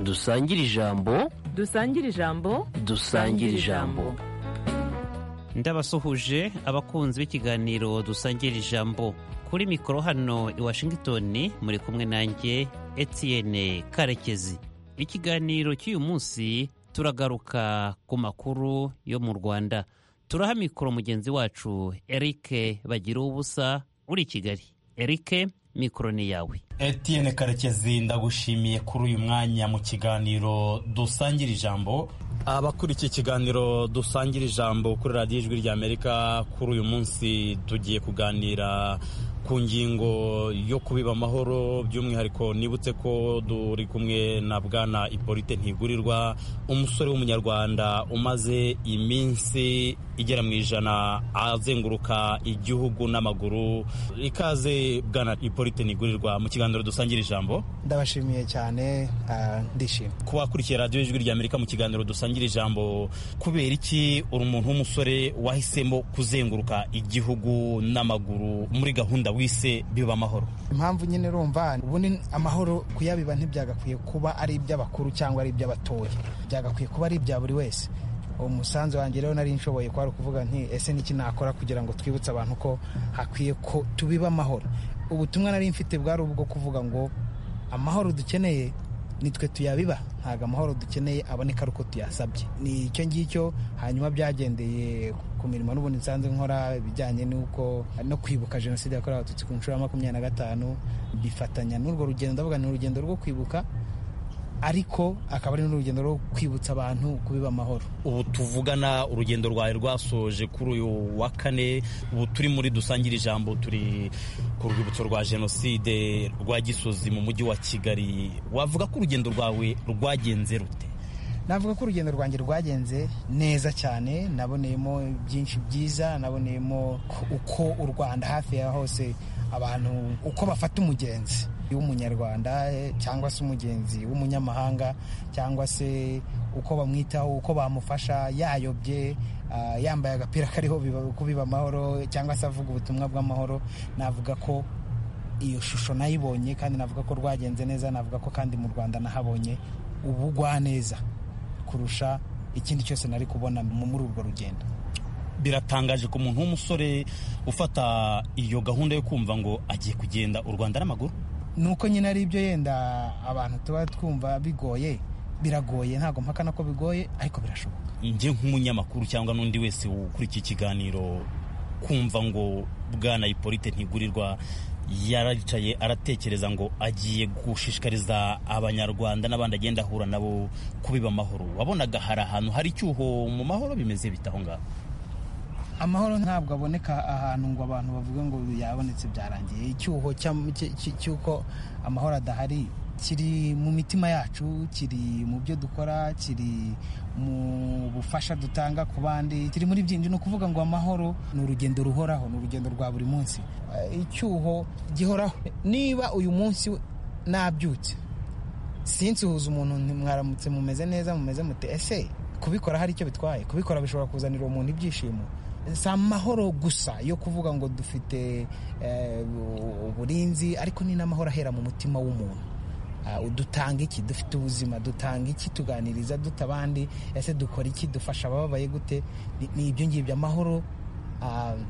dusangire ijambo dusangire ijambo dusangire ijambo ndabasuhuje abakunzi b'ikiganiro dusangira ijambo kuri mikoro hano i washington muri kumwe nanjye etienne karekezi ikiganiro cy'uyu munsi turagaruka ku makuru yo mu rwanda turaha mikoro mugenzi wacu erike bagira ubusa uri kigali erike mikoro ni yawe etienne karekezi ndagushimiye kuri uyu mwanya mu kiganiro dusangira ijambo abakurikiye ikiganiro dusangira ijambo kuri radiyo ijwi ry'amerika kuri uyu munsi tugiye kuganira ku ngingo yo kubiba amahoro by'umwihariko nibutse ko turi kumwe na bwana ipolite ntigurirwa umusore w'umunyarwanda umaze iminsi igera mu ijana azenguruka igihugu n'amaguru ikaze bwana ipolite ntigurirwa mu kiganiro dusangira ijambo ndabashimiye cyane ndishimye ku bakurikiye radiyo ijwi ry'amerika mu kiganiro dusangira ijambo kubera iki uri umuntu w'umusore wahisemo kuzenguruka igihugu n'amaguru muri gahunda wise biba amahoro impamvu nyine urumva ubundi amahoro kuyabiba ntibyagakwiye kuba ari iby'abakuru cyangwa ari iby'abatoya byagakwiye kuba ari ibya buri wese umusanzu wanjye rero nari nshoboye kwari ukuvuga nti ese n'iki nakora kugira ngo twibutse abantu ko hakwiye ko tubiba amahoro ubutumwa nari mfite bwari ubwo kuvuga ngo amahoro dukeneye nitwe tuyabiba ntabwo amahoro dukeneye aboneka ari uko tuyasabye ni icyo ngicyo hanyuma byagendeye ku mirimo n'ubundi nsanzwe nkora ibijyanye n'uko no kwibuka jenoside yakorewe abatutsi ku nshuro ya makumyabiri na gatanu bifatanya n'urwo rugendo ndavuga ni urugendo rwo kwibuka ariko akaba ari n'urugendo rwo kwibutsa abantu kubiba amahoro ubu tuvugana urugendo rwawe rwasoje kuri uyu wa kane ubu turi muri dusangire ijambo turi ku rwibutso rwa jenoside rwa gisozi mu mujyi wa kigali wavuga ko urugendo rwawe rwagenze rute navuga ko urugendo rwanjye rwagenze neza cyane naboneyemo byinshi byiza naboneyemo uko u rwanda hafi ya hose abantu uko bafata umugenzi w'umunyarwanda cyangwa se umugenzi w'umunyamahanga cyangwa se uko bamwitaho uko bamufasha yayobye yambaye agapira kariho kubiba amahoro cyangwa se avuga ubutumwa bw'amahoro navuga ko iyo shusho nayibonye kandi navuga ko rwagenze neza navuga ko kandi mu rwanda nahabonye ubugwa neza kurusha ikindi cyose nari kubona muri urwo rugendo biratangaje ku muntu w'umusore ufata iyo gahunda yo kumva ngo agiye kugenda u rwanda n'amaguru nuko nyine ari ibyo yenda abantu tuba twumva bigoye biragoye ntabwo mpakana ko bigoye ariko birashoboka njye nk'umunyamakuru cyangwa n'undi wese ukurikiye ikiganiro kumva ngo bwana ipolite ntigurirwa yaricaye aratekereza ngo agiye gushishikariza abanyarwanda n'abandi agenda ahura nabo kubiba amahoro wabonaga hari ahantu hari icyuho mu mahoro bimeze bita aho ngaho amahoro ntabwo aboneka ahantu ngo abantu bavuge ngo yabonetse byarangiye icyuho cy'uko amahoro adahari kiri mu mitima yacu kiri mu byo dukora kiri mu bufasha dutanga ku bandi kiri muri byinshi ni ukuvuga ngo amahoro ni urugendo ruhoraho ni urugendo rwa buri munsi icyuho gihoraho niba uyu munsi nabyutse sinsuhuza umuntu mwaramutse mumeze neza mumeze mute ese kubikora hari icyo bitwaye kubikora bishobora kuzanira umuntu ibyishimo si amahoro gusa yo kuvuga ngo dufite uburinzi ariko ni n'amahoro ahera mu mutima w'umuntu dutanga iki dufite ubuzima dutanga iki tuganiriza duta abandi ese dukora iki dufasha abababaye gute ni ibyo ngibyo amahoro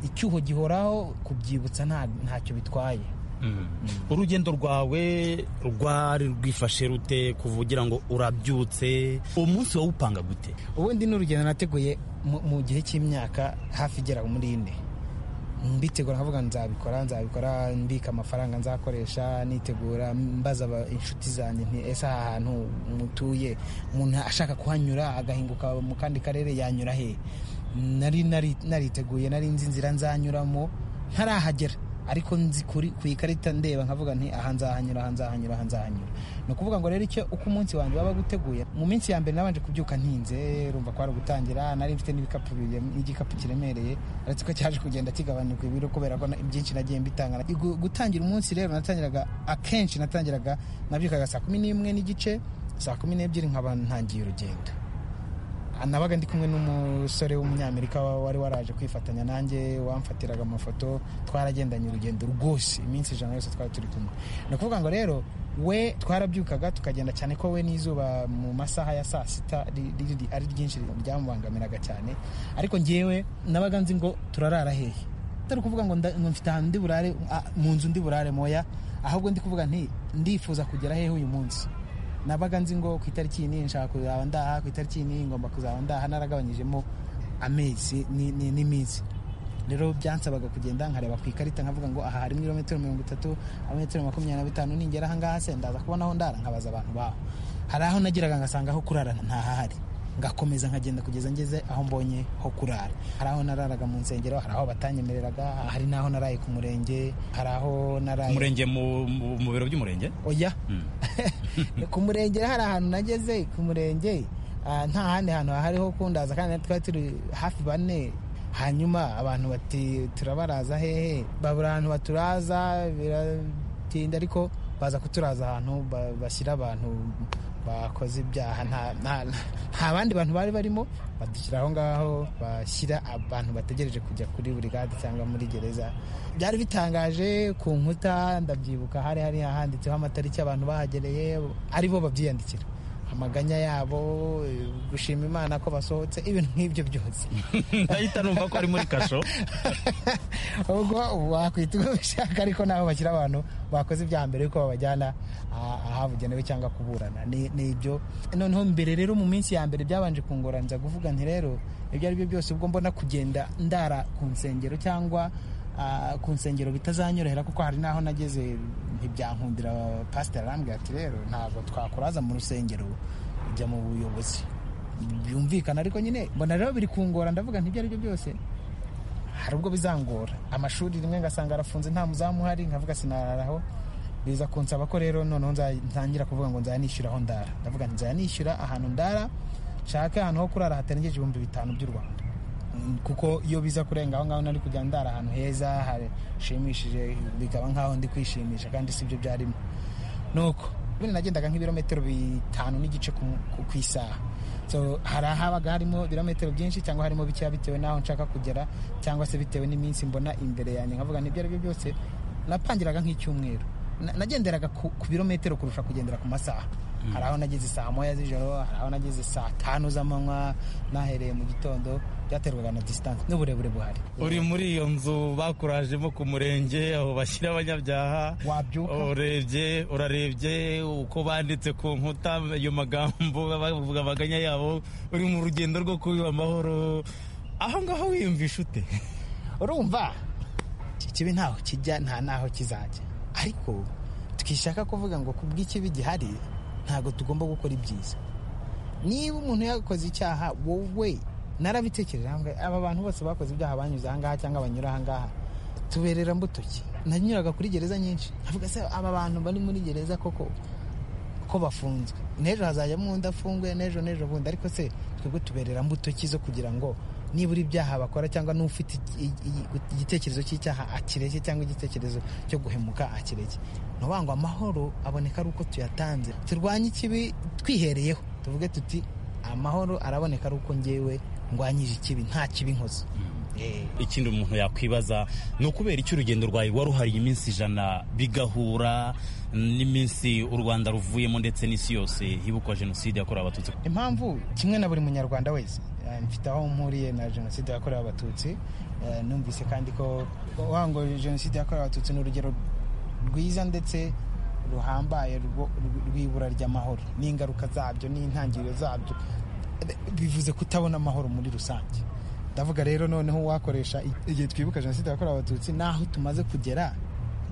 icyuho gihoraho kubyibutsa ntacyo bitwaye urugendo rwawe rwari rwifashe rute kuvugira ngo urabyutse uwo munsi wawupanga gute ubundi ni urugendo nateguye mu gihe cy'imyaka hafi igera muri ine mbitegura nkavuga nzabikora nzabikora mbika amafaranga nzakoresha nitegura mbaza inshuti zanjye nti ese aha hantu mutuye umuntu ashaka kuhanyura agahinguka mu kandi karere yanyura he nari nariteguye nari nzi inzira nzanyuramo ntarahagera ariko nzi ku ikarita ndeba nkavuga nti aha nzahanyura aha nzahanyura aha nzahanyura ni ukuvuga ngo rero icyo uko umunsi wanjye waba guteguye mu minsi ya mbere nabanje kubyuka ntinze rumva ko ari ugutangira nari mfite n'ibikapu n'igikapu kiremereye uretse ko cyaje kugenda kigabanuka ibiro kubera ko ibyinshi nagiye mbitanga gutangira umunsi rero natangiraga akenshi natangiraga nabyukaga saa kumi n'imwe n'igice saa kumi n'ebyiri nkaba ntangiye urugendo nabaga ndi kumwe n'umusore w'umunyamerika wari waraje kwifatanya nanjye wamfatiraga amafoto twaragendanye urugendo rwose iminsi ijana yose twari turi kumwe ni ukuvuga ngo rero we twarabyukaga tukagenda cyane ko we n'izuba mu masaha ya saa sita ri- ri- ri- ari ryinshi ryamubangamiraga cyane ariko ngewe nabaga nzi ngo turarara hehe atari ukuvuga ngo nda- ngo mfite ahantu ndi burare ah, mu nzu ndi burare moya ahubwo ndi kuvuga nti ndifuza kugera hehe uyu munsi nabaga nzi ngo ku itariki iyi n'iyi nshaka kuzaba ndaha ku itariki iyi n'iyi ngomba kuzaba ndaha naragabanyijemo amezi ni- ni- n'iminsi rero byansabaga kugenda nkareba ku ikarita nkavuga ngo aha harimo ibirometero mirongo itatu amametero makumyabiri na bitanu ningera ahangaha se ndaza kubona aho ndara nkabaza abantu baho hari aho nageraga ngasanga aho kurara ntahahari ngakomeza nkagenda kugeza ngeze aho mbonye ho kurara hari aho nararaga mu nsengero hari aho batanyemereraga hari n'aho naraye ku murenge hari aho naraye umurenge mu mu- mu biro by'umurenge oya ku murenge hari ahantu nageze ku murenge ah, nta handi hantu hariho kundaza kandi twari turi hafi bane hanyuma abantu bati turabaraza hehe babura ahantu baturaza biratinda ariko baza kuturaza ahantu ba- bashyira abantu bakoze ibyaha nta- nta- nta bandi bantu bari barimo badushyira aho ngaho bashyira abantu bategereje kujya kuri buri gade cyangwa muri gereza byari bitangaje ku nkuta ndabyibuka hari hari handitseho amatariki abantu bahagereye ari bo babyiyandikira amaganya yabo eh, gushima imana ko basohotse ibintu nk'ibyo byose ndahita numva ko ari muri kasho ubwo wakwita uko ubishaka ariko naho bashyira abantu bakoze ibya mbere yuko babajyana ah- ahabugenewe cyangwa kuburana ni ni ibyo noneho mbere rero mu minsi ya mbere byabanje kungoranza kuvuga nti rero ibyo ari byo byose ubwo mbona kugenda ndara ku nsengero cyangwa ah, ku nsengero bitazanyorohera kuko hari n'aho nageze ntibyankundira pasiteri arambwira ati rero ntabwo twakuraza mu rusengero ujya mu buyobozi byumvikana ariko nyine mbona rero biri kungora ndavuga nti ibyo ari byo byose hari ubwo bizangora amashuri rimwe ngasanga arafunze nta muzamu uhari nkavuga sinararaho biza kunsaba ko rero noneho nza- ntangira kuvuga ngo nzajya nishyura aho ndara ndavuga nti nzajya nishyura ahantu ndara nshake ahantu ho kurara hatarengeje ibihumbi bitanu by'u rwanda Mm, kuko iyo biza kurenga aho ngaho nari kujya ndara ahantu heza hashimishije bikaba nk'aho ndi kwishimisha kandi si byo byarimo nuko ubundi nagendaga nk'ibirometero bitanu n'igice ku, ku, ku isaha so hari ahabaga harimo ibirometero byinshi cyangwa harimo bikeya bitewe n'aho nshaka kugera cyangwa se bitewe n'iminsi mbona imbere yanjye nkavuga n'ibyo ari byo byose napangiraga nk'icyumweru Na- nagenderaga ku, ku birometero kurusha kugendera ku masaha hari aho nageze saa moya z'ijoro hari aho nageze saa tanu z'amanywa nahereye mu gitondo byaterwaga na disitanse n'uburebure buhari uri muri iyo nzu bakurajemo ku murenge aho bashyira abanyabyaha Wabyuka. urebye urarebye uko banditse ku nkuta ayo magambo bavuga amaganya yabo uri mu rugendo rwo kubiba amahoro aho ngaho wiyumvisha ute urumva ikibi ntaho kijya nta naho kizajya ariko twishaka kuvuga ngo kubw'ikibi gihari ntabwo tugomba gukora ibyiza niba umuntu yakoze icyaha wowe narabitekereje ahangaha aba bantu bose bakoze ibyaha banyuze ahangaha cyangwa banyura ahangaha tuberera mbuto ki nanyuraga kuri gereza nyinshi avuga se aba bantu bari muri gereza koko ko bafunzwe n'ejo hazajyamo undi afunguye n'ejo n'ejo bundi ariko se twebwe tuberera mbuto ki zo kugira ngo nibura ibyaha bakora cyangwa n'ufite i- i- igitekerezo cy'icyaha akireke cyangwa igitekerezo cyo guhemuka akireke nuvuga ngo amahoro aboneka ari uko tuyatanze turwanye ikibi twihereyeho tuvuge tuti amahoro araboneka ari uko ngewe ndwanyije ikibi nta kibi nkoze Eh. ikindi umuntu yakwibaza ni ukubera icyo urugendo rwawe waruhariye iminsi ijana bigahura n'iminsi u rwanda ruvuyemo ndetse n'isi yose hibukwa jenoside yakorewe abatutsi impamvu kimwe na buri munyarwanda wese eh, mfite aho mpuriye na jenoside yakorewe abatutsi eh, numvise kandi ko wango jenoside yakorewe abatutsi ni urugero rwiza ndetse ruhambaye rwo- rw'ibura ry'amahoro n'ingaruka zabyo n'intangiriro zabyo Eh, bivuze kutabona amahoro muri rusange ndavuga rero noneho wakoresha i- igihe twibuka jenoside yakorewe abatutsi n'aho tumaze kugera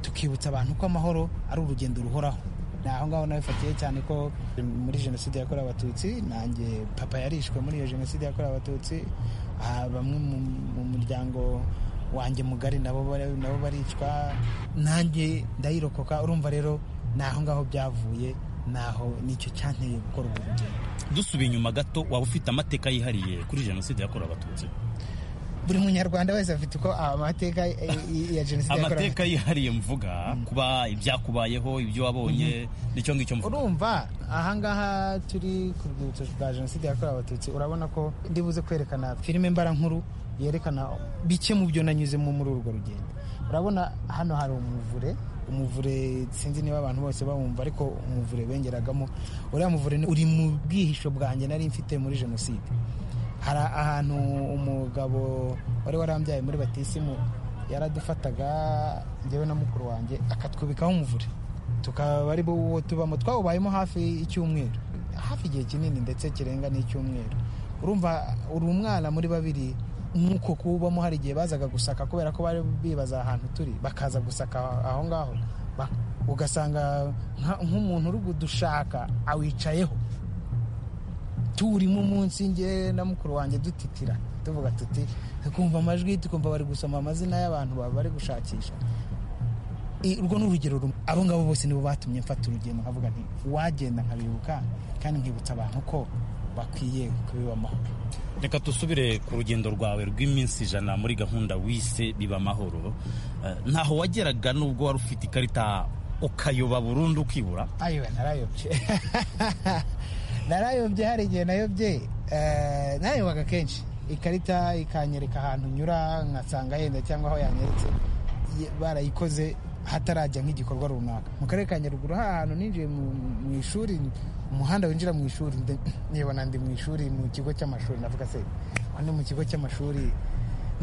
tukibutsa abantu ko amahoro ari urugendo ruhoraho ni aho ngaho nabifatiye cyane ko muri jenoside yakorewe abatutsi nanjye papa yarishwe muri iyo jenoside yakorewe abatutsi ah, bamwe mu- mu muryango wanjye mugari nabo bari- nabo baricwa nanjye ndayirokoka urumva rero ni aho ngaho byavuye naho nicyo cyanteye gukora ubu rugendo dusubiye inyuma gato waba ufite amateka yihariye kuri jenoside yakorewe abatutsi buri munyarwanda wese afite uko amateka eh, i- ya jenoside yakorewe amateka yihariye mvuga kuba ibyakubayeho ibyo wabonye nicyo ngicyo mvuga urumva ahangaha turi ku rwibutso rwa jenoside yakorewe abatutsi urabona ko ndibuze kwerekana filime mbarankuru yerekana bike mu byo nanyuzemo muri urwo rugendo urabona hano hari umuvure umuvure sinzi niba abantu bose bawumva ariko umuvure bengeragamo uriya muvure ni- uri mu bwihisho bwanjye nari mfite muri jenoside hari ahantu umugabo wari warambyaye muri batisimu yaradufataga njyewe na mukuru wanjye akatwubikaho umuvure tukaba ari bo tubamo twawubayemo hafi icyumweru hafi igihe kinini ndetse kirenga n'icyumweru urumva uri umwana muri babiri nk'uko kuwubamo hari igihe bazaga gusaka kubera ko bari bibaza ahantu turi bakaza gusaka aho ngaho Ba- ugasanga nka- nk'umuntu uri kudushaka awicayeho turimo munsi nge na mukuru wanjye dutitira tuvuga tuti tukumva amajwi tukumva bari gusoma amazina y'abantu baba bari gushakisha I- urwo ni urugero rumwe abo ngabo bose nibo batumye mfata urugendo nkavuga nti wagenda nkabibuka kandi nkibutsa abantu ko bakwiye kubiba amahoro reka dusubire ku rugendo rwawe rw'iminsi ijana muri gahunda wise biba amahoro Eh, ntaho wageraga nubwo wari ufite ikarita ukayoba burundu ukibura ayiwe narayobye narayobye hari igihe nayobye eh, nayobaga kenshi ikarita ikanyereka ahantu nyura nkasanga yenda cyangwa aho yanyeretse Ye- barayikoze hatarajya nk'igikorwa runaka mu karere ka nyaruguru hari ahantu ninjiye mu mu ishuri umuhanda winjira mu ishuri nde- nibona ndi mu ishuri mu kigo cy'amashuri navuga se aho ni mu kigo cy'amashuri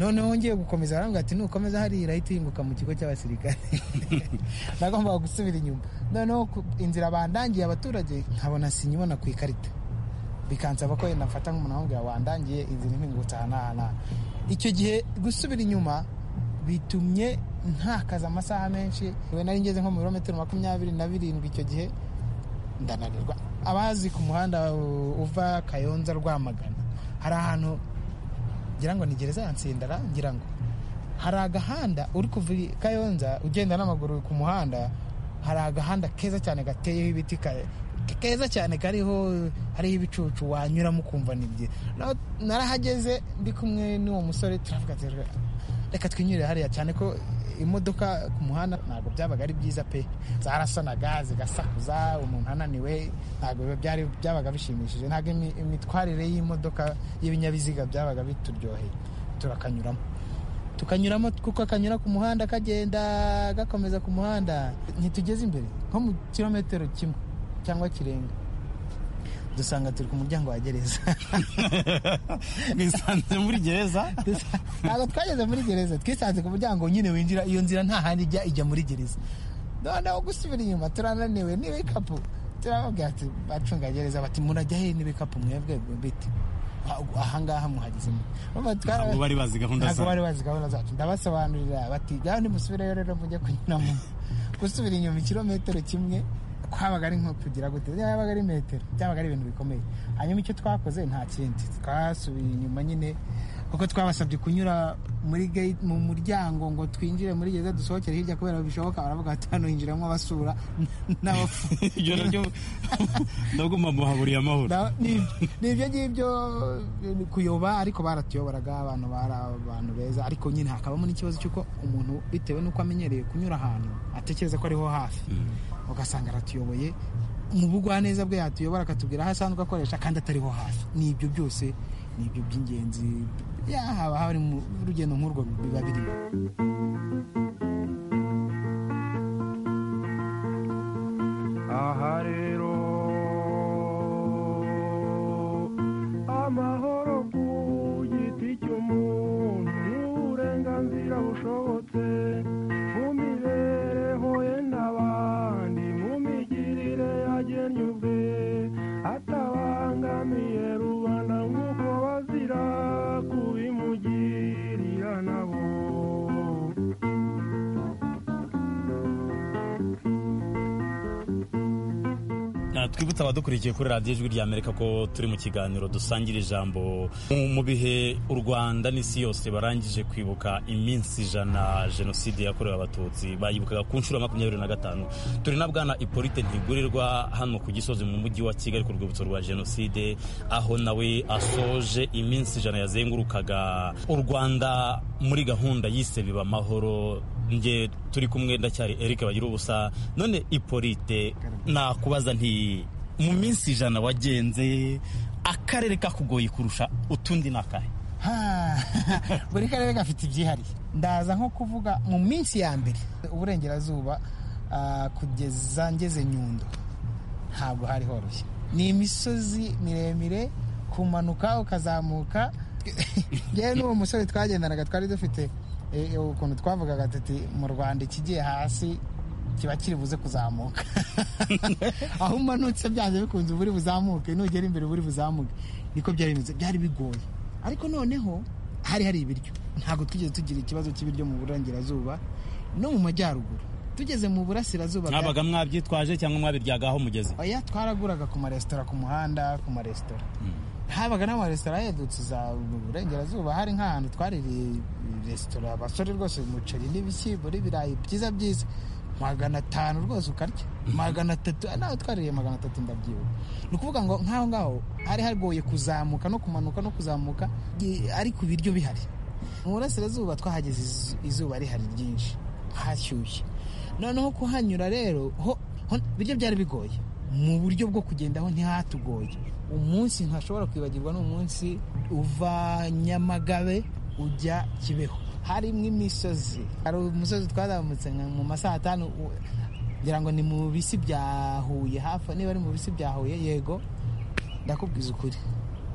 noneho ngiye gukomeza arambwira ati nukomeza hariya irahita uhinguka mu kigo cy'abasirikare nagombaga gusubira inyuma noneho ku- inzira bandangiye abaturage nkabona sinyibona ku ikarita bikansaba ko yenda mfata nk'umuntu ahambwira wandangiye inzira impingutse aha n'aha n'aha icyo gihe gusubira inyuma bitumye ntakaza amasaha menshi we nari ngeze nko mu birometero makumyabiri na birindwi icyo gihe ndananirwa abazi ku muhanda u- uva kayonza rwamagana hari ahantu ngira ngo ni gereza ya nsindara ngira ngo hari agahanda uri kuva i kayonza ugenda n'amaguru ku muhanda hari agahanda keza cyane gateyeho ibiti ka- keza cyane kariho hariho ibicucu wanyuramo ukumva ni byiza Na- narahageze ndi kumwe n'uwo musore turavuga ati, "Reka- reka twinyurire hariya cyane ko imodoka ku muhanda ntabwo byabaga ari byiza pe zarasanaga zigasakuza umuntu ananiwe ntabwo biba byari byabaga bishimishije ntabwo imi- imitwarire y'imodoka y'ibinyabiziga byabaga bituryoheye turakanyuramo tukanyuramo kuko akanyura ku muhanda kagenda gakomeza ku muhanda ntitugeze imbere nko mu kilometero kimwe cyangwa kirenga dusanga turi ku muryango wa gereza mwisanze muri gereza Dusa- ntabwo twageze muri gereza twisanze ku muryango nyine winjira iyo nzira nta handi ijya ijya muri gereza noneho gusubira inyuma turananiwe n'ibikapu turababwira ati bacungagereza bati murajya he n'ibikapu mwebwe biti "Ah, ahangaha muhageze mute?" Urumva twara- ntabwo bari bazi gahunda ntabwo bari zawe bazi gahunda zacu ndabasobanurira bati gaho nimusubireyo rero mujye kunyuramo gusubira inyuma ikirometero kimwe kwabaga ari nko kugira gute byabaga ari metero byabaga ari ibintu bikomeye hanyuma icyo twakoze nta kindi twasubiye inyuma nyine kuko twabasabye kunyura muri gate mu muryango ngo twinjire muri gereza dusohokere hirya kubera bishoboka baravuga bati hano hinjiramo abasura n'abapfu ibyo nabyo ndagomba muhaburiye amahoro Na- ni ni ibyo ngibyo eh, kuyoba ariko baratuyoboraga abantu bari abantu beza ariko nyine hakabamo n'ikibazo cy'uko umuntu bitewe n'uko amenyereye kunyura ahantu atekereza ko ariho hafi ugasanga aratuyoboye mu bugwaneza bwe yatuyobora akatubwira aho asanzwe akoresha kandi atariho hafi ni ibyo byose ni ibyo by'ingenzi yahaba hari mu rugendo nk'urwo biba birimo aha rero amahoro ku giti cy'umuntu ni uburenganzira bushobotse mu mibereho ye n'abandi mu migirire yagennye ubwe atabangamiye rubanda nk'uko bazira kubimugirira nabo Na twibutse abadukurikiye kuri radiyo ijwi rya amerika ko turi mu kiganiro dusangira ijambo Mu- mu bihe u rwanda n'isi yose barangije kwibuka iminsi ijana jenoside yakorewe abatutsi bayibukaga ku nshuro ya makumyabiri na gatanu turi na bwana ipolite ntigurirwa hano ku gisozi mu mujyi wa kigali ku rwibutso rwa jenoside aho nawe asoje iminsi ijana yazengurukaga u rwanda muri gahunda yise biba amahoro nge turi kumwe ndacyari eric bagira ubusa none ipolite nakubaza nti mu minsi ijana wagenze akarere kakugoye kurusha utundi ni akahe Ha! buri karere gafite ibyihariye ndaza nko kuvuga mu minsi ya mbere uburengerazuba ah, kugeza ngeze nyundo ntabwo hari horoshye ni imisozi miremire kumanuka ukazamuka yewe n'uwo musore twagendanaga twari dufite eh, ukuntu twavugaga tuti mu rwanda ikigiye hasi kiba kiri buze kuzamuka aho umanutse byanze bikunze uba uri buzamuke nugera imbere uba uri buzamuke niko byari bimeze byari bigoye ariko noneho hari hari ibiryo ntabwo twigeze tugira ikibazo cy'ibiryo mu burengerazuba no mu majyaruguru tugeze mu burasirazuba bwa- mwabaga mwabyitwaje cyangwa mwabiryagaho aho mugeze oya twaraguraga ku maresitora ku muhanda ku maresitora habaga n'amaresitora yedutse za burengerazuba hari nk'ahantu twaririye resitora abasore rwose umuceri n'ibishyimbo n'ibirayi byiza byiza magana atanu rwose ukarya magana atatu nawe twaririye magana atatu ndabyibuka ni ukuvuga ngo nk'aho ngaho hari hagoye kuzamuka no kumanuka no kuzamuka i- ariko ibiryo bihari mu burasirazuba twahageze izu- izuba rihari ryinshi hashyushye noneho kuhanyura rero ho ho- ibiryo byari bigoye mu buryo bwo kugendaho ntihatugoye umunsi ntashobora kwibagirwa ni umunsi uva nyamagabe ujya kibeho harimo imisozi hari umusozi twazamutse nka mu masaha atanu u- ngira ngo ni mu bisi bya huye hafi niba ari mu bisi bya huye yego ndakubwiza ukuri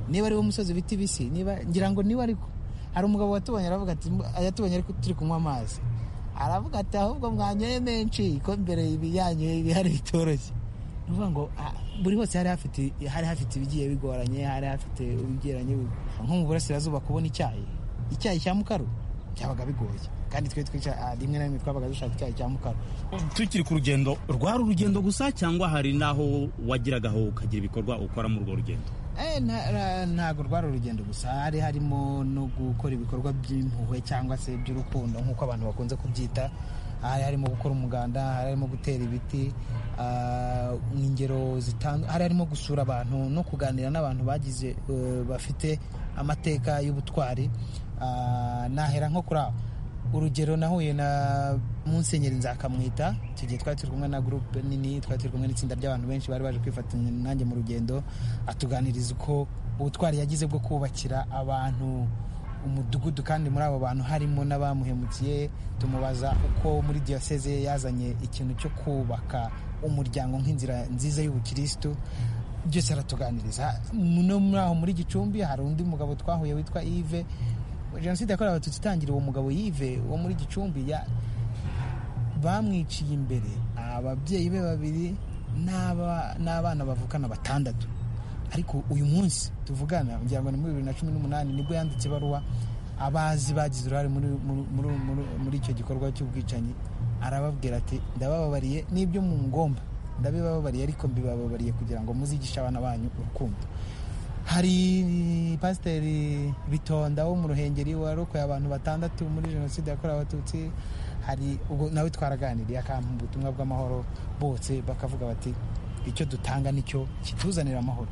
niba ari wo musozi bita ibisi niba ngira ngo niba ariko hari umugabo watubonye aravuga ati "Mba- yatubonye ariko turi kunywa amazi aravuga ati ahubwo mwanyoye menshi ko mbere ibiyanyoye ibihari bitoroshye ni ukuvuga ngo ah, buri hose hari hafite hari hafite ibigiye bigoranye hari hafite ibigeranye nko mu burasirazuba kubona icyayi icyayi cya mukaru byabaga bigoye kandi twe twica ah, rimwe na rimwe twabaga dushaka icyayi cya mukaru tukiri ku rugendo rwari urugendo gusa cyangwa hari n'aho wagiragaho ukagira ibikorwa ukora muri urwo rugendo Eh, nta- ra- ntabwo rwari urugendo gusa hari harimo no gukora ibikorwa by'impuhwe cyangwa se by'urukundo nk'uko abantu bakunze kubyita hari harimo gukora umuganda hari harimo gutera ibiti ah, ingero zitandu hari harimo gusura abantu no kuganira n'abantu bagize eh, bafite amateka y'ubutwari Ah, nahera nko kuri aho urugero nahuye na musenyeri nzakamwita icyo gihe twari turi kumwe na gurupe nini twari turi kumwe n'itsinda ry'abantu benshi bari baje kwifatanya nanjye mu rugendo atuganiriza uko ubutwari yagize bwo kubakira abantu umudugudu kandi muri abo bantu harimo n'abamuhemukiye tumubaza uko muri diyoseze ye yazanye ikintu cyo kubaka umuryango nk'inzira nziza y'ubukirisitu byose aratuganiriza no muri aho muri gicumbi hari undi mugabo twahuye witwa ive jenoside yakorewe abatutsi itangira uwo mugabo yive wo muri gicumbi ya- bamwiciye imbere ababyeyi be babiri n'aba- n'abana bavukana batandatu ariko uyu munsi tuvugana ngira ngo ni muri bibiri na cumi n'umunani nibwo yanditse ibaruwa abazi bagize uruhare muri, muri, muri, muri, muri icyo gikorwa cy'ubwicanyi arababwira ati ndabababariye n'ibyo mu ngomba ndabibababariye ariko mbibababariye kugira ngo muzigishe abana banyu urukundo hari pasiteri bitonda wo mu ruhengeri warokoye abantu batandatu muri jenoside yakorewe abatutsi hari ubwo nawe twaraganiriye akampa ubutumwa bw'amahoro bose bakavuga bati icyo dutanga nicyo kituzanira amahoro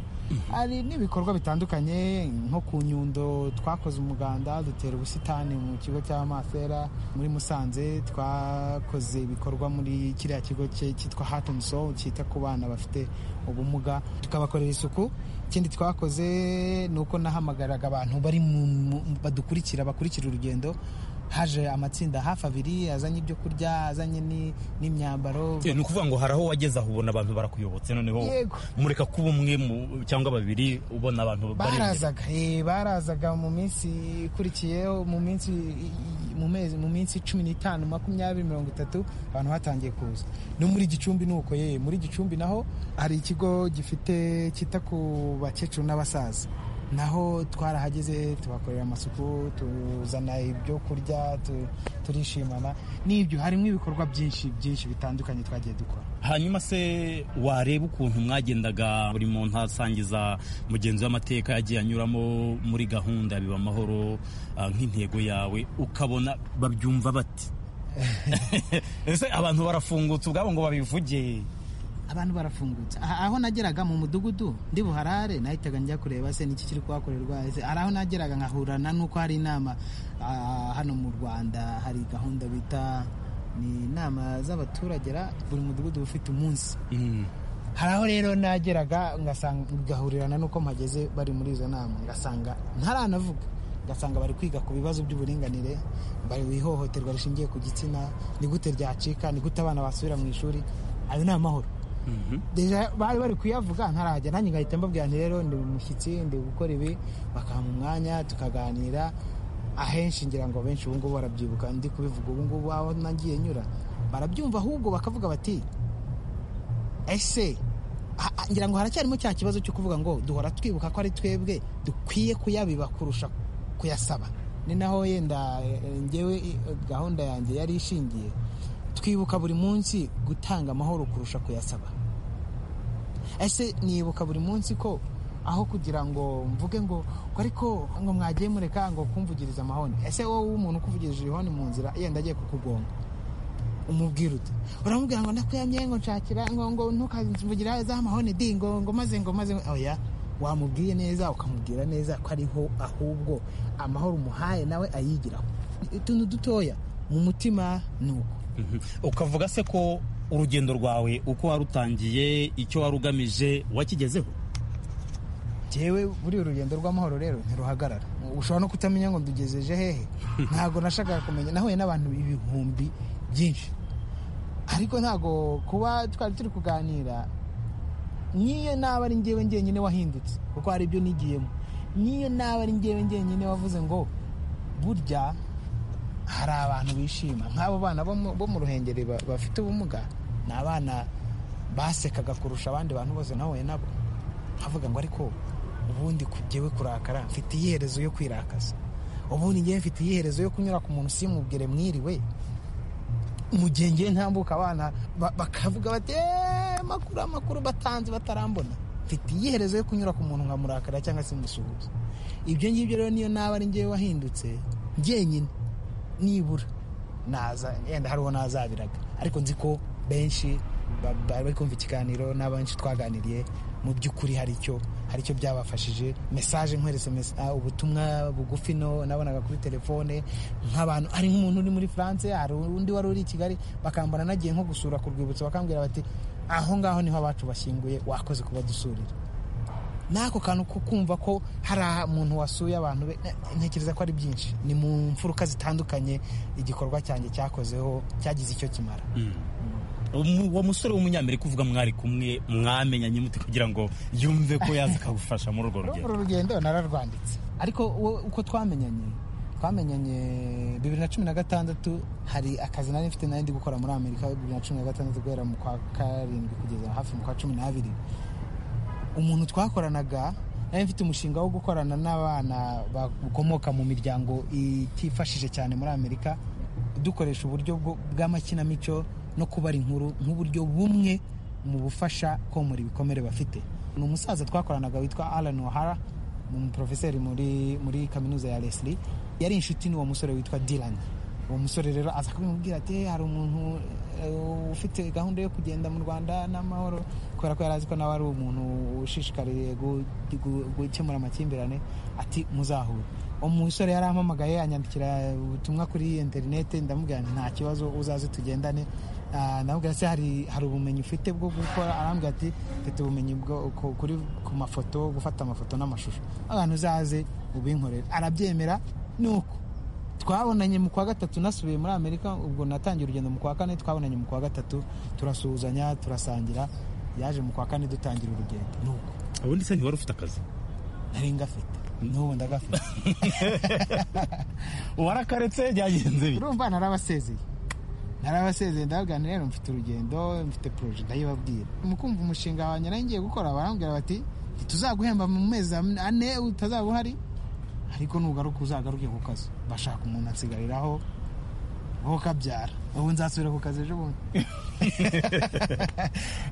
hari n'ibikorwa bitandukanye nko ku nyundo twakoze umuganda dutera ubusitani mu kigo cya masera muri musanze twakoze ibikorwa muri kiriya kigo cye cyitwa Heart and Soul cyita ku bana bafite ubumuga tukabakorera isuku ikindi twakoze ni uko nahamagaraga abantu bari mu mu- badukurikira bakurikira urugendo haje amatsinda hafi abiri azanye ibyo kurya azanye ni- n'imyambaro ni ukuvuga ngo hari aho wageze aho ubona abantu barakuyobotse noneho Yego. mureka kuba umwe mu- cyangwa babiri ubona abantu bari imbere. barazaga eh, barazaga mu minsi ikurikiyeho mu minsi i- i- mu mezi mu minsi cumi n'itanu makumyabiri mirongo itatu abantu batangiye kuza no muri gicumbi ni uko yewe muri gicumbi naho hari ikigo gifite cyita ku bakecuru n'abasaza naho twarahageze tubakorera amasuku tuzana ibyo kurya tu- turishimana n'ibyo harimo ibikorwa byinshi byinshi bitandukanye twagiye dukora hanyuma se wareba ukuntu mwagendaga buri muntu asangiza mugenzi w'amateka yagiye anyuramo muri gahunda ya biba amahoro ah, nk'intego yawe ukabona babyumva bate ese abantu barafungutse ubwabo ngo babivuge abantu barafungutse Ah, aho nageraga mu mudugudu ndi buharare nahitaga njya kureba se niki kiri kuhakorerwa ese hari aho nageraga nkahurana n'uko hari inama ah, hano mu rwanda hari gahunda bita ni inama z'abaturage ra- buri mudugudu uba ufite umunsi hari aho rero nageraga ngasanga ngahurirana n'uko mpageze bari muri izo nama ngasanga ntaranavuga ugasanga bari kwiga ku bibazo by'uburinganire bari ihohoterwa rishingiye ku gitsina ni gute ryacika ni gute abana basubira mu ishuri ayo ni amahoro Deja bari bari kuyavuga ntarajya nanjye ngahita mbabwira nti rero ndi umushyitsi ndi gukora ibi bakampa umwanya tukaganira ahenshi ngira ngo benshi ubungubu barabyibuka ndi kubivuga ubungubu aho nagiye nyura barabyumva ahubwo bakavuga bati ese ha- ha- ngira ngo haracyarimo cya kibazo cyo kuvuga ngo duhora twibuka ko ari twebwe dukwiye kuyabiba kurusha kuyasaba ni naho yenda eh, ngewe eh, gahunda yanjye yari ishingiye twibuka buri munsi gutanga amahoro kurusha kuyasaba ese nibuka buri munsi ko aho kugira ngo mvuge ngo ngo ariko ngo mwagiye mureka ngo kumvugiriza amahoni ese wowe umuntu ukuvugirije ihoni mu nzira yenda agiye kukugonga umubwira uti uramubwira ngo ndakuyamye ngo nshakira ngo ngo ntukavugira za mahoni di ngo ngo maze ngo maze ngo- oya wamubwiye neza ukamubwira neza ko ariho ahubwo amahoro umuhaye nawe ayigiraho utuntu dutoya mu mutima ni uko ukavuga se ko urugendo rwawe uko warutangiye icyo wari ugamije wakigezeho jewe buriya urugendo rw'amahoro rero ntiruhagarara ushobora no kutamenya ngo ndugejeje hehe ntabwo nashakaga kumenya nahuye n'abantu ibihumbi byinshi ariko ntabwo kuba twari turi kuganira n'iyo naba ari njyewe njyenyine wahindutse kuko hari ibyo nigiyemo n'iyo naba ari njyewe njyenyine wavuze ngo burya hari abantu bishima nk'abo bana bo mu- bo mu ruhengeri ba- bafite ubumuga ni abana basekaga kurusha abandi bantu bose nahuye nabo nkavuga ngo ariko ubundi ku- jyewe kurakara mfite iherezo yo kwirakaza ubundi njyewe mfite iherezo yo kunyura ku muntu simubwire mwiriwe mu gihe ngiye ntambuka abana ba- bakavuga bati "Eh, amakuru amakuru batanze batarambona mfite iherezo yo kunyura ku muntu nkamurakara cyangwa se musuhuza ibyo ngibyo rero niyo naba ari njyewe wahindutse njyenyine nibura naza yenda hariho nazabiraga ariko nzi ko benshi ba- bari bari kumva ikiganiro n'abenshi twaganiriye mu by'ukuri hari icyo hari icyo byabafashije mesaje nkweretse mes- ah, ubutumwa bugufi no nabonaga kuri telefone nk'abantu hari nk'umuntu uri muri france hari undi wari uri i kigali bakambona nagiye nko gusura ku rwibutso bakambwira bati aho ngaho niho abacu bashyinguye wakoze kuba dusurira n'ako kantu ko kumva ko hari umuntu wasuye abantu be ntekereza ko ari byinshi ni mu mfuruka zitandukanye igikorwa cyanjye cyakozeho cyagize icyo kimara Umu- uwo musore w'umunyamerika uvuga mwari kumwe mwamenyanye mute kugira ngo yumve ko yaza akagufasha muri urwo rugendo uru rugendo nararwanditse ariko wo- uko twamenyanye twamenyanye bibiri na cumi na gatandatu hari akazi nari mfite nari ndi gukora muri amerika bibiri na cumi na gatandatu guhera mu kwa karindwi kugeza hafi mu kwa cumi n'abiri umuntu twakoranaga nari mfite umushinga wo gukorana n'abana bakomoka mu miryango itifashije cyane muri amerika dukoresha uburyo bwo- bw'amakinamico no kubara inkuru nk'uburyo bumwe mu bufasha komora ibikomere bafite ni umusaza twakoranaga witwa alan ohara ni umuprofeseri muri, muri kaminuza ya leslie yari inshuti n'uwo musore witwa dylan uwo musore rero aza kumubwira ati hari umuntu eh, ufite gahunda yo kugenda mu rwanda n'amahoro kubera ko yari azi ko nawe ari umuntu ushishikariye gu- gu- gukemura amakimbirane ati muzahure uwo musore yari ampamagaye anyandikira ubutumwa kuri interineti ndamubwira nti nta kibazo uzaze tugendane Ah, ndamubwira se hari hari ubumenyi ufite bwo gukora arambwira ati mfite ubumenyi bwo ku- kuri ku mafoto gufata amafoto n'amashusho abantu uzaze ubinkorere arabyemera nuko twabonanye mu kwa gatatu nasubiye muri amerika ubwo natangiye urugendo mu kwa kane twabonanye mu kwa gatatu turasuhuzanya turasangira yaje mu kwa kane dutangira urugendo nuko ubundi se ntiwari ufite akazi nari ngafite n'ubu ndagafite warakaretse byagenze bite urumva narabasezeye narabasezeye ndabaganira rero mfite urugendo mfite poroje ndayibabwira mu kumva umushinga wanjye nari ngiye gukora barambwira bati ntituzaguhemba mu mezi ane utazaba uhari ariko nugaruka uzagaruke ku kazi bashaka umuntu ansigariraho wowe ukabyara ubu nzasubira ku kazi ejo bundi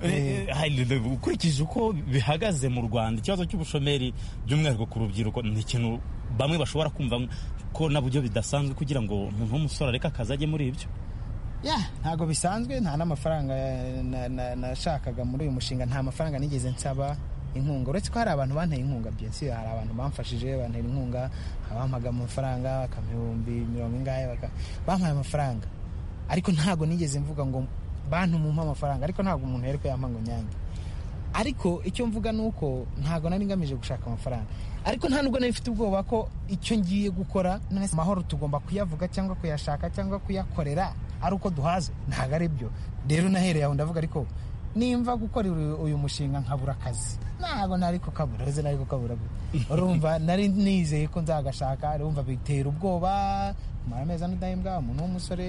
Eh, eh, ukurikije uko bihagaze mu rwanda ikibazo cy'ubushomeri by'umwihariko ku rubyiruko ni ikintu bamwe bashobora kumva ko nabyo bidasanzwe kugira ngo umuntu w'umusore areke akazi ajye muri ibyo ya ntabwo bisanzwe nta n'amafaranga eh, na- na- nashakaga muri uyu mushinga nta mafaranga nigeze nsaba inkunga uretse ko hari abantu banteye inkunga byinshi hari abantu bamfashije bantera inkunga abampaga amafaranga bakampa ibihumbi mirongo ingahe baka- bampaye amafaranga ariko ntabwo nigeze mvuga ngo bantu mumpe amafaranga ariko ntabwo umuntu yari kuyampa ngo nyange ariko icyo mvuga ni uko ntabwo nari ngamije gushaka amafaranga ariko nta nubwo nari mfite ubwoba ko icyo ngiye gukora none se amahoro tugomba kuyavuga cyangwa kuyashaka cyangwa kuyakorera ari uko duhaze ntabwo ari byo rero nahereye aho ndavuga ariko nimva gukora uyu- uyu mushinga nkabura akazi ntabwo nari kukabura uzi nari kukabura gute. urumva nari nizeye ko nzagashaka urumva bitera ubwoba mara amezi ane udahembwa umuntu w'umusore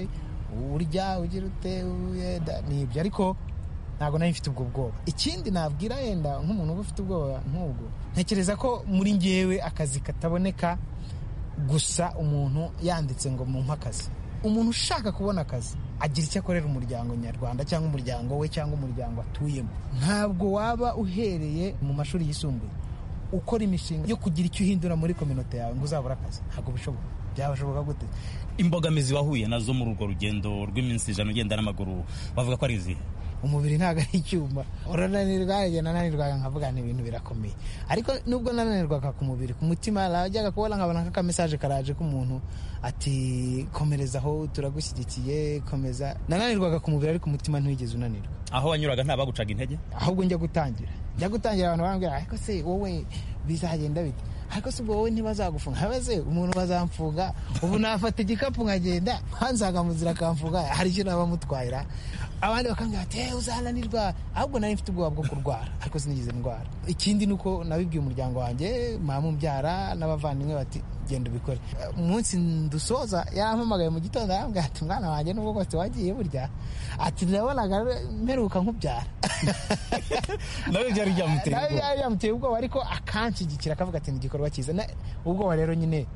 urya ugira ute uye, da- ni ibyo ariko ntabwo nari mfite ubwo bwoba ikindi nabwira yenda nk'umuntu uba ufite ubwoba nk'ubwo ntekereza ko muri ngewe akazi kataboneka gusa umuntu yanditse ngo mumpe akazi umuntu ushaka kubona akazi agira icyo akorera umuryango nyarwanda cyangwa umuryango we cyangwa umuryango atuyemo ntabwo waba uhereye mu mashuri yisumbuye ukora imishinga yo kugira icyo uhindura muri kominote yawe ngo uzabure akazi ntabwo bishoboka byabashoboka gute imbogamizi wahuye nazo muri urwo rugendo rw'iminsi ijana ugenda n'amaguru bavuga ko ari izihe umubiri ntabwo ari icyuma urananirwa igihe nananirwaga nkavuga ni ibintu birakomeye ariko nubwo nananirwaga ku mubiri ku mutima najyaga kubona nkabona nk'aka mesaje karaje k'umuntu ati komereza aho turagushyigikiye komeza nananirwaga ku mubiri ariko umutima ntiwigeze unanirwa aho wanyuraga nta bagucaga intege ahubwo njya gutangira njya gutangira abantu barambwira ariko se wowe bizagenda bite ariko se ubwo wowe ntibazagufunga habe se umuntu bazamfunga ubu nafata igikapu nkagenda hanzaga mu nzira akamfunga hari icyo naba mutwayira abandi bakambwira bati "Eh, uzananirwa ahubwo nari mfite ubwoba bwo kurwara ariko sinigeze ndwara ikindi ni uko nabibwiye umuryango wanjye mama umbyara n'abavandimwe bati genda ubikore umunsi dusoza yarampamagaye mu gitondo arambwira ati mwana wanjye nubwo kose wagiye burya ati nabonaga mperuka nkubyara nawe byari byamuteye nawe ubwoba byari byamuteye ubwoba ariko akanshyigikira akavuga ati ni igikorwa cyiza Na- ubwoba rero nyine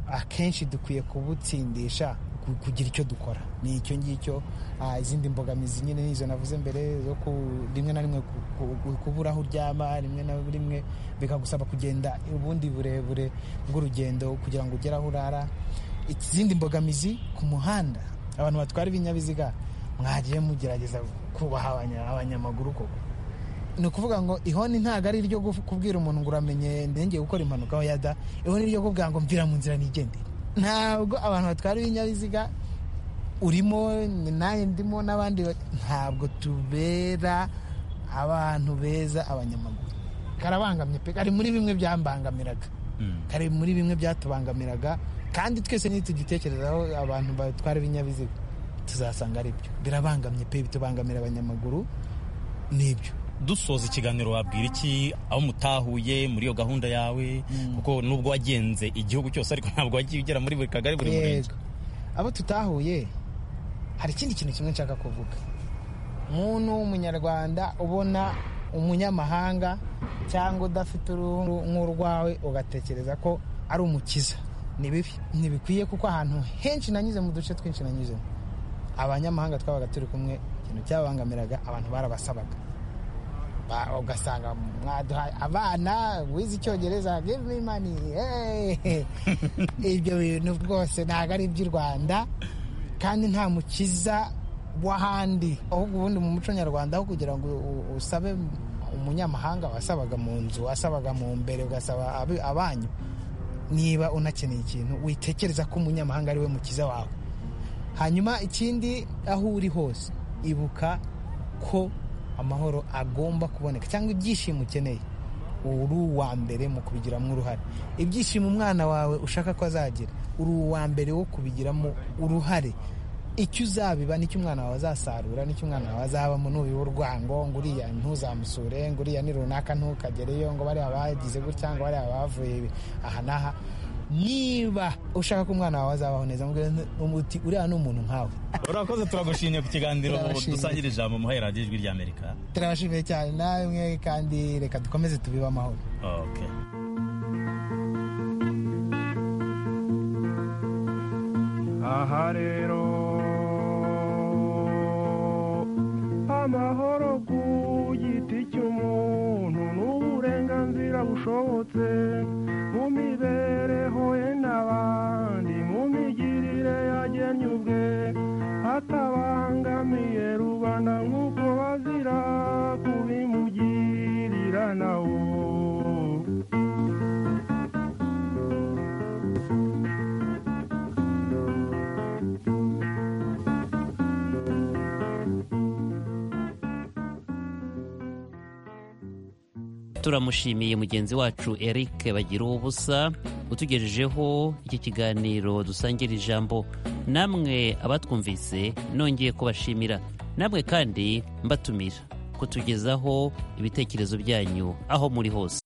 akenshi dukwiye kubutsindisha ku- kugira icyo dukora ni icyo ngicyo Ah, izindi mbogamizi nyine nizo navuze mbere zo ku- rimwe na rimwe ku- ku- kubura aho uryama rimwe na rimwe bikagusaba kugenda ubundi burebure bw'urugendo kugira ngo ugere aho urara izindi mbogamizi ku muhanda abantu batwara ibinyabiziga mwagiye mugerageza kubaha abanya- abanyamaguru koko ni ukuvuga ngo ihoni ntabwo ari iryo guf- kubwira umuntu ngo uramenye ndengeye gukora impanuka aho yada ihoni ryo kubwira ngo mvira mu nzira nigende ntabwo abantu batwara ibinyabiziga urimo ni nawe ndimo n'abandi ba- ntabwo tubera abantu beza abanyamaguru karabangamye pe kari muri bimwe byambangamiraga Mm. kari muri bimwe byatubangamiraga kandi twese nitugitekerezaho abantu batwara ibinyabiziga tuzasanga ari byo birabangamye pe bitubangamira abanyamaguru nibyo dusoza ikiganiro wabwira iki aho mutahuye muri iyo gahunda yawe kuko nubwo wagenze igihugu cyose ariko ntabwo wagiye ugera muri buri kagari buri murenge Yego. abo tutahuye hari ikindi kintu kimwe nshaka kuvuga umuntu w'umunyarwanda ubona umunyamahanga cyangwa udafite uruhu nk'urwawe ugatekereza ko ari umukiza ni bibi ntibikwiye kuko ahantu henshi nanyuze mu duce twinshi nanyuzemo abanyamahanga twabaga turi kumwe ikintu cyabangamiraga abantu barabasabaga Ba- ugasanga mwaduhaye abana wize icyongereza give me money hey. ibyo bintu rwose ntabwo ari iby'u rwanda kandi nta mukiza w'ahandi ahubwo ubundi mu muco nyarwanda aho kugira ngo u- usabe umunyamahanga wasabaga mu nzu wasabaga mu mbere ugasaba abi- abanyu niba unakeneye ikintu witekereza ko umunyamahanga ari we mukiza wawe hanyuma ikindi aho uri hose ibuka ko amahoro agomba kuboneka cyangwa ibyishimo ukeneye uri uwa mbere mu kubigiramo uruhare ibyishimo umwana wawe ushaka ko azagira uri uwa mbere wo kubigiramo uruhare icyo uzabiba nicyo umwana wawe azasarura nicyo umwana wawe azabamo n'uyu urwango ngo uriya ntuzamusure ngo uriya ni runaka ntukagereyo ngo bariya bagize gutya ngo bariya bavuye aha n'aha niba ushaka ko umwana wawe azabaho neza mubwire umuti uriya ni umuntu nkawe urakoze turagushimiye ku kiganiro Turabashimiye. dusangira ijambo muhera radiyo ijwi ry'amerika turabashimiye cyane nawe mwe kandi reka dukomeze tubibe amahoro okay. aha rero amahoro ku giti cy'umuntu n'uburenganzira bushobotse mu mibereho ye n'abandi mu migirire yagennye ubwe atabangamiye rubanda nk'uko bazira kubimugirira nawo turamushimiye mugenzi wacu eric bagira ubusa utugejejeho iki kiganiro dusangira ijambo namwe abatwumvise nongeye kubashimira namwe kandi mbatumira kutugezaho ibitekerezo byanyu aho muri hose